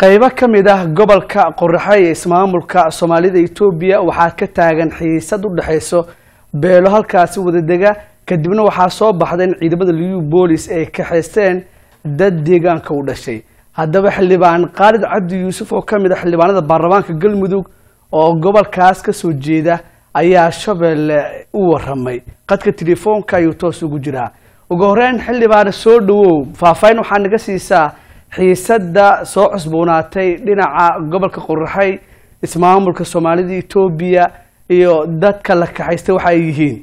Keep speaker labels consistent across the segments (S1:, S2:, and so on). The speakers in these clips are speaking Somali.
S1: qaybo ka mid ah gobolka qoraxe ee ismaamulka soomaalida etoobiya waxaa ka taagan xiisad u dhexayso beelo halkaasi wadadega kadibna waxaa soo baxda in ciidamada liu boolis ay kaxaysteen dad deegaanka u dhashay haddaba xildhibaan khaalid cabdi yuusuf oo ka mid ah xildhibaanada baarlamaanka galmudug oo gobolkaas ka soo jeeda ayaa shabeelle u waramay qadka telefoonka ayuu toos ugu jiraa ugu horeyn xildhibaane soo dhawow faahfaahin waxaa naga siisaa xiisadda soo cusboonaatay dhinaca gobolka qoraxay ismaamulka soomaalida etoobiya iyo dadka la kaxaystay waxa ay yihiin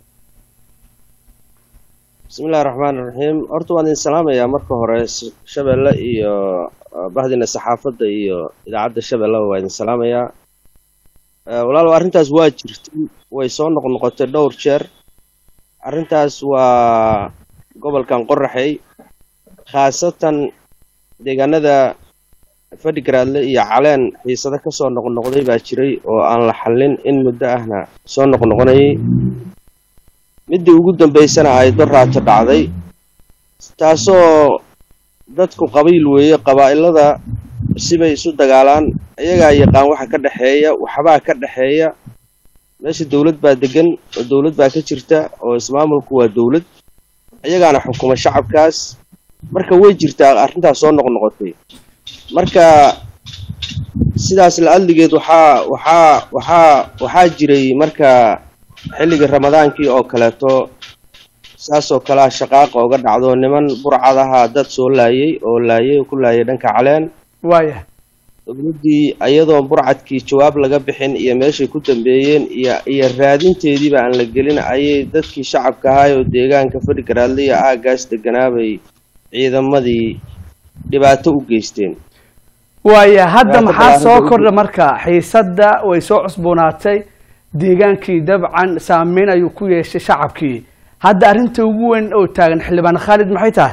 S2: bismillahi raxmaani raxiim horta waan idin salaamayaa marka hore shabeelle iyo bahdina saxaafadda iyo idaacadda shabeelleba waa idin salaamayaa walaalow arrintaas waa jirtay way soo noqnoqotay dhowr jeer arrintaas waa gobolkan qoraxey khaasatan deegaanada fadhigaraadle iyo caleen xiisado kasoo noqnoqday baa jiray oo aan la xallin in muddo ahna soo noqnoqonayay middii ugu dambaysana ay doraato dhacday taasoo dadku qabiil weeye qabaa'ilada sibay isu dagaalaan iyagaa yaqaan waxa ka dhexeeya waxbaa ka dhexeeya meesha dowlad baa degan oo dowlad baa ka jirta oo ismaamulku waa dowlad iyagaana xukuma shacabkaas marka way jirtaa arrintaas soo noqnoqotay marka sidaas la-adligeed waxaa waxaa waxaa waxaa jiray marka xilligii ramadaankii oo kaleeto saasoo kalea shaqaaqa oga dhacdo niman burcadaha dad soo laayay oo laayay oo ku laayay dhanka caleen
S1: waaya
S2: dowladdii iyadoon burcadkii jawaab laga bixin iyo meeshay ku dambeeyeen iyo iyo raadinteediiba aan la gelin ayay dadkii shacabka ahaay oo deegaanka fadhigaraadle iyo aagaas deganaabay ciidamadii dhibaato u geysteen
S1: waaya hadda
S2: Dhibaato
S1: maxaa
S2: ballaaran
S1: soo
S2: bay u
S1: kordha marka xiisadda way soo cusboonaatay deegaankii dabcan saameyn ayuu ku yeeshay shacabkii hadda arrinta ugu weyn oo taagan xildhibaan khaalid maxay tahay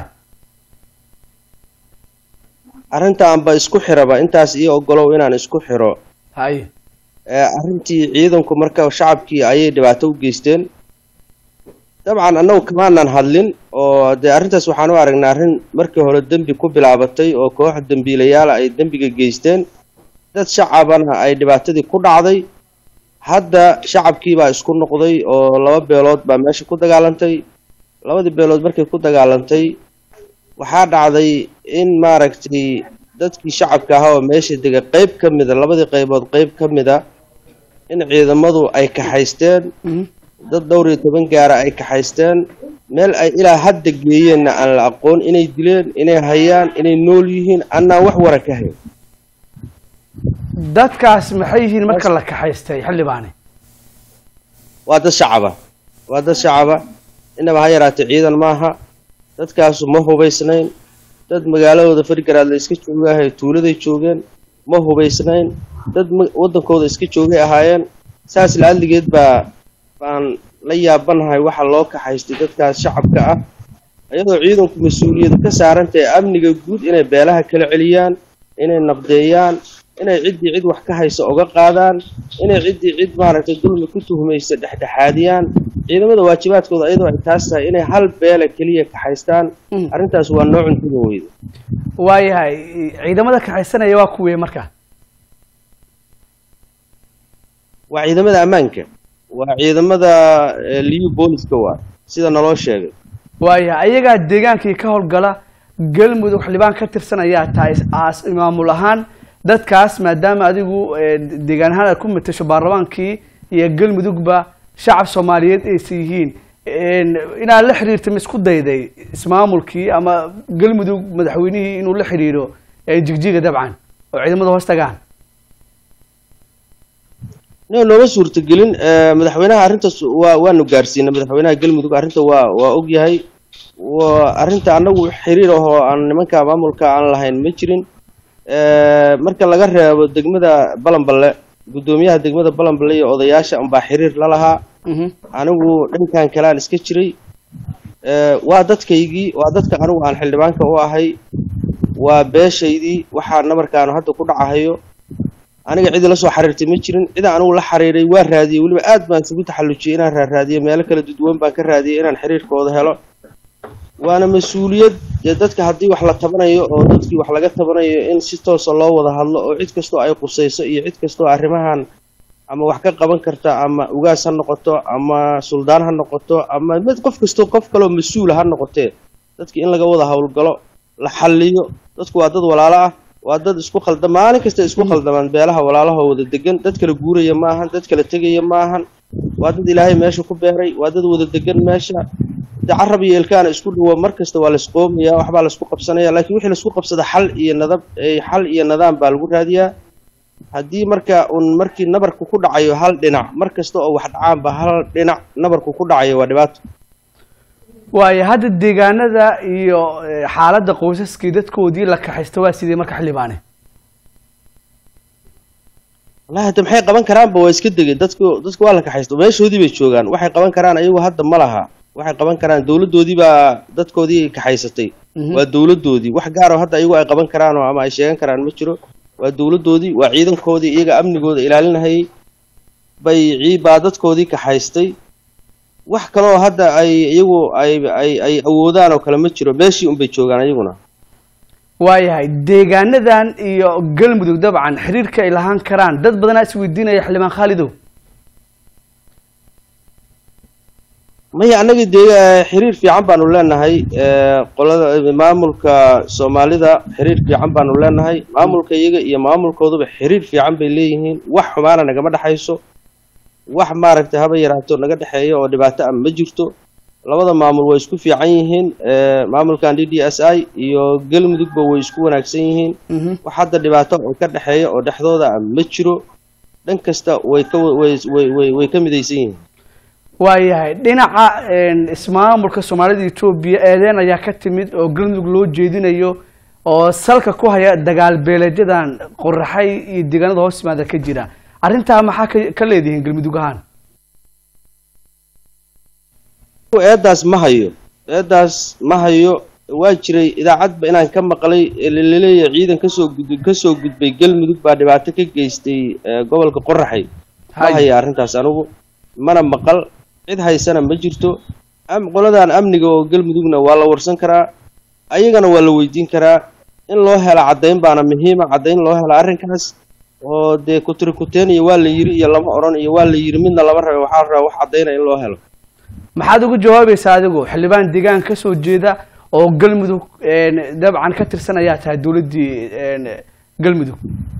S2: arrintaanba isku xiraba intaas iyo ogolow inaan isku xiro
S1: haye
S2: ee arrintii ciidanku marka shacabkii ayay dhibaato u geysteen dabcan annagu kamaanan hadlin oo dee arrintaas waxaan u aragnaa arrin markii hore dembi ku bilaabatay oo koox dembiilayaala ay dembiga geysteen dad shacabana ay dhibaatadii ku dhacday hadda shacabkiibaa isku noqday oo laba beelood baa meesha ku dagaalantay labadii beelood markay ku dagaalantay waxaa dhacday in maaragtay dadkii shacabka ahaa oo meesha dega qeyb ka mida labadii qaybood qeyb ka mida in ciidamadu ay kaxaysteen
S1: Mhm.
S2: dad dhowr iyo toban gaara ay kaxaysteen meel ay ilaa hadda geeyeenna aan la aqoon inay dileen inay hayaan inay nool yihiin annaan wax wara ka hayn
S1: dadkaas maxay yihiin marka la kaxaystay xildhibaane
S2: waa dad shacaba waa dad shacaba inaba ha yaraatee ciidan maaha dadkaasu ma hubaysnayn dad magaaladooda fargaraad la iska joogahay tuuladay joogeen ma hubaysnayn dad ma- waddankooda iska joogay ahaayeen saas la-adligeed baa baan la yaabanahay waxa loo kaxaystay dadkaas shacabka ah iyadoo ciidanku mas-uuliyad ka saarantahay amniga guud inay beelaha kala celiyaan inay nabdeeyaan inay ciddii cid wax ka haysa oga qaadaan inay ciddii cid maaragtay dulmi ku tuhmaysa dhexdhexaadiyaan ciidamada waajibaadkooda iyadoo ay taas tahay inay hal beela keliya kaxaystaan
S1: Mm.
S2: arrintaas waa noo cuntuna weyda
S1: waayahay ciidamada kaxaysanaya waa kuwee marka
S2: waa ciidamada ammaanka waa ciidamada eh, liyu booliska waa sida naloo sheegay
S1: waayahay ayagaa deegaankii ka howlgala galmudug xildhibaan ka tirsan ayaa tahay aas maamul ahaan dadkaas maadaama adigu eh, deegaan ahaan aad ku matasho baarlamaankii iyo galmudugba shacab soomaaliyeed aysan yihiin En, inaad la xiriirta ma isku dayday ismaamulkii ama galmudug madaxweynihii inuu la xiriiro eh, jigjiga dabcan oo ciidamada hoos tagaan
S2: no nooma suurtagelin eh, madaxweynaha arrintaas waa waanu gaarsiinay madaxweynaha galmudug arrinta waa waa ogyahay waa arrinta annagu xiriir ahoo aan nimanka maamulka aan lahayn ma jirin Eh, marka laga reebo degmada balanballe guddoomiyaha degmada balanballe iyo odayaasha unbaa xiriir la lahaa
S1: Mhm.
S2: anigu dhankan kalean iska jiray Eh, waa dadkaygii waa dadka anigu aan xildhibaanka u ahay waa beeshaydii waxaa nabarkaanu hadda ku dhacahayo aniga cidi la soo xiriirtay ma jirin cida anigu la xiriiray waa raadiyey weliba aad baan isugu taxallujiyey inaan raaraadiyo meelo kala duduwan baan ka raadiyey inaan xiriirkooda helo waana mas-uuliyad dee dadka haddii wax la tabanayo oo dadkii wax laga tabanayo in si toosa loo wada hadlo oo cid kastoo ay qusayso iyo cid kastoo arrimahan ama wax ka qaban karta ama ugaas ha noqoto ama suldaan ha noqoto ama mid qof kastoo qof kaloo mas-uula ha noqotee dadki in laga wada howlgalo la xalliyo dadku waa dad walaalo ah waa dad isku khalda maalin kasta isku khaldamaan beelaha walaalahoo wada degan dad kala guuraya ma ahan dad kala tegaya ma ahan waa dad ilaahay meesha ku beeray waa dad wada degan meesha de carab iyo ilkaana isku dhawo mar kasta waa laisqoomaya waxbaa laisku qabsanaya laakiin wixii laisku qabsada xal iyo nadab xal iyo nidaam baa lagu raadiyaa haddii marka uun markii nabarku ku dhacayo hal dhinac mar kasta oo wax dhacaanba hal dhinac nabarku ku dhacayo waa dhibaato
S1: waayo hadda deegaanada iyo xaaladda qoysaskii dadkoodii la kaxaysta waa sidee marka xildhibaane
S2: wallahi hadda maxay qaban karaanba waa iska degay dadku dadku waa la kaxaysta meeshoodii bay joogaan waxay qaban karaan ayagu hadda ma laha waxay qaban karaan dowladdoodii baa dadkoodii kaxaysatay waa dowladdoodii wax gaaroo hadda ayagu ay qaban karaan oo ama ay sheegan karaan ma jiro waa dowladdoodii waa ciidankoodii iyaga amnigooda ilaalinahayay bay baa dadkoodii kaxaystay wax kaloo hadda ay iyagu ay ay ay awoodaan oo kale ma jiro meeshii unbay joogaan ayaguna
S1: waayahay deegaanadan iyo galmudug dabcan xiriirka ay lahaan karaan dad badanaa isweydiinaya xildhibaan khaalidow
S2: maya annagii dee xiriir fiican baanu leenahay qolada maamulka soomaalida xiriir fiican baanu leenahay maamulka iyaga iyo maamulkooduba xiriir fiican bay leeyihiin wax xumaana nagama dhexayso wax maaragtay haba yaraato naga dhexeeya oo dhibaato ah ma jirto labada maamul way isku fiican yihiin maamulkan d d s i iyo galmudugba way isku wanaagsan yihiin wax hadda dhibaato oo ka dhexeeya oo dhexdooda ah ma jiro dhan kasta way ka way way way ka midaysan yihiin
S1: waayahay dhinaca ismaamulka soomaalida etoobiya eedeen ayaa ka timid oo galmudug loo jeedinayo oo salka ku haya dagaal beeleedyadan qoraxay iyo deegaanada hoos yimaada ka jira arrintaa maxaa ka ka leedihiin galmudug ahaan
S2: eedaas ma hayo eedaas ma hayo waa jiray idaacadba inaan ka maqlay laleeyahay ciidan kasoo gud kasoo gudbay galmudug baa dhibaato ka geystay gobolka qoraxay ma haya arrintaas anigu mana maqal cid haysana ma jirto qoladan amniga oo galmudugna waa la warsan karaa ayagana waa la weydiin karaa in loo hela caddayn baana muhiima caddayn loo hela arrinkaas oo dee kutri kuteen iyo waa la yiri iyo lama odhan iyo waa la yiri midna lama rabe waxaa la rabaa wax caddayna in loo helo
S1: maxaad ugu jawaabaysaa adigu xildhibaan deegaan ka soo jeeda oo galmudug dabcan ka tirsan ayaa tahay dowladdii galmudug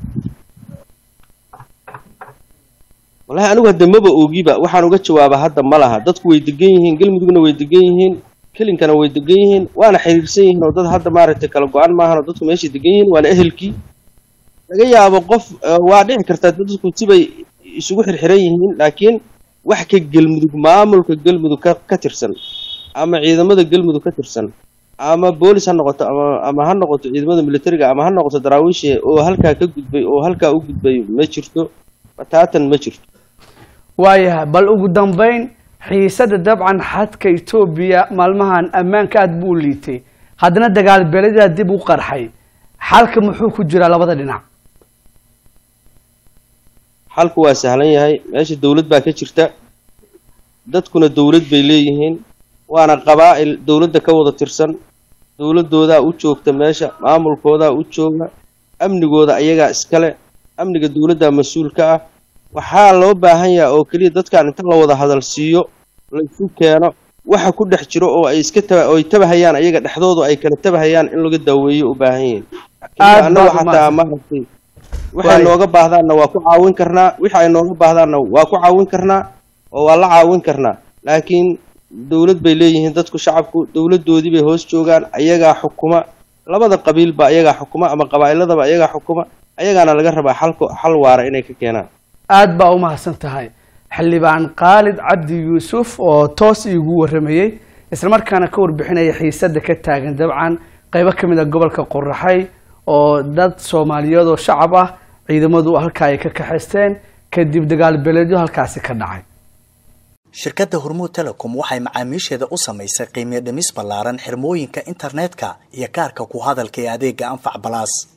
S2: wallahi anigu hadda maba ogiba waxaan uga jawaaba hadda ma laha dadku way degan yihiin galmudugna way degan yihiin kelinkana way degan yihiin waana xiriirsan yihiin oo dad hadda maaragtay kala go-an maahan oo dadku meeshay degan yihiin waana ehelkii laga yaabo qof waa dhici kartaa dadku sibay isugu xirxiran yihiin laakiin wax ka galmudug maamulka galmudug ka ka tirsan ama ciidamada galmudug ka tirsan ama boolis ha noqoto ama ama ha noqoto ciidamada militariga ama ha noqoto daraawiishe oo halkaa ka gudbay oo halkaa u gudbay ma jirto bataatan ma jirto
S1: waayahay bal ugu dambeyn xiisada dabcan xadka etoobiya maalmahan ammaanka aada buu liitay haddana dagaal beeledaa dib u qarxay xalka muxuu ku jiraa labada dhinac
S2: xalku waa sahlan yahay meesha dowlad baa ka jirta dadkuna dowlad bay leeyihiin waana qabaa'il dowladda ka wada tirsan dowladdoodaa u joogta meesha maamulkoodaa u jooga amnigooda ayagaa iskale amniga dowladdaa mas-uul ka ah waxaa loo baahan yaha oo keliya dadkan inta la wada hadal siiyo laysu keeno waxa ku dhex jiro oo ay iska taba oo ay tabahayaan ayaga dhexdoodu ay kala tabahayaan in laga daaweeyo u baahan yihiin annagu xataa maaragtay waxay nooga baahdaanna waa ku caawin karnaa wixi ay nooga baahdaanna waa ku caawin karnaa oo waa la caawin karnaa laakiin dowlad bay leeyihiin dadku shacabku dowladdoodii bay hoos joogaan ayagaa xukuma labada qabiilba ayagaa xukuma ama qabaa'iladaba ayagaa xukuma ayagaana laga rabaa xalko xal waara inay ka keenaan
S1: aada baa u mahadsan tahay xildhibaan khaalid cabdi yuusuf oo toos iigu warramayey islamarkaana ka warbixinaya xiisada ka taagan dabcan qeybo ka mid a gobolka qoraxay oo dad soomaaliyeed oo shacab ah ciidamadu halkaa ay ka kaxaysteen kadib dagaal beeleedyo halkaasi ka dhacay
S3: shirkadda hormuud telecom waxay macaamiisheeda u samaysay qiimiyo dhimis ballaaran xirmooyinka internetka iyo kaarka ku hadalka ee adeega anfac balaas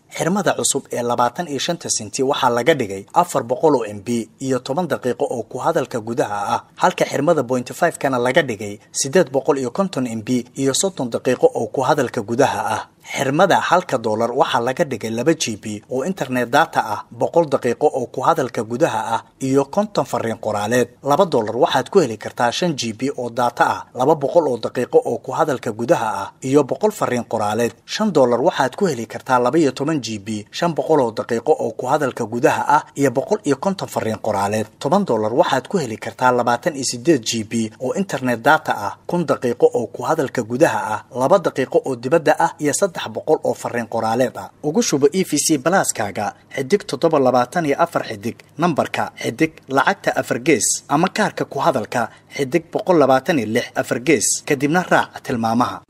S3: xirmada cusub ee labaatan iyo shanta senti waxaa laga dhigay afar boqol oo m b iyo toban daqiiqo oo ku hadalka gudaha ah halka xirmada bointy five kana laga dhigay siddeed boqol iyo konton m b iyo soddon daqiiqo oo ku hadalka gudaha ah xirmada halka doolar waxaa laga dhigay laba g b oo internet data ah boqol daqiiqo oo ku hadalka gudaha ah iyo konton fariin qoraaleed laba doolar waxaad ku heli kartaa shan g b oo data ah laba boqol oo daqiiqo oo ku hadalka gudaha ah iyo boqol fariin qoraaleed shan doolar waxaad ku heli kartaa laba iyo toban g b shan boqol oo daqiiqo oo ku hadalka gudaha ah iyo boqol iyo konton fariin qoraaleed toban doolar waxaad ku heli kartaa labaatan iyo sideed g b oo internet data ah kun daqiiqo oo ku hadalka gudaha ah laba daqiiqo oo dibadda ah iyo saddex boqol oo fariin qoraaleed ah ugu shubo e v c balaaskaaga xidig toddoba labaatan iyo afar xidig nambarka xidig lacagta afar gees ama kaarka ku hadalka xidig boqol labaatan iyo lix afar gees kadibna raac tilmaamaha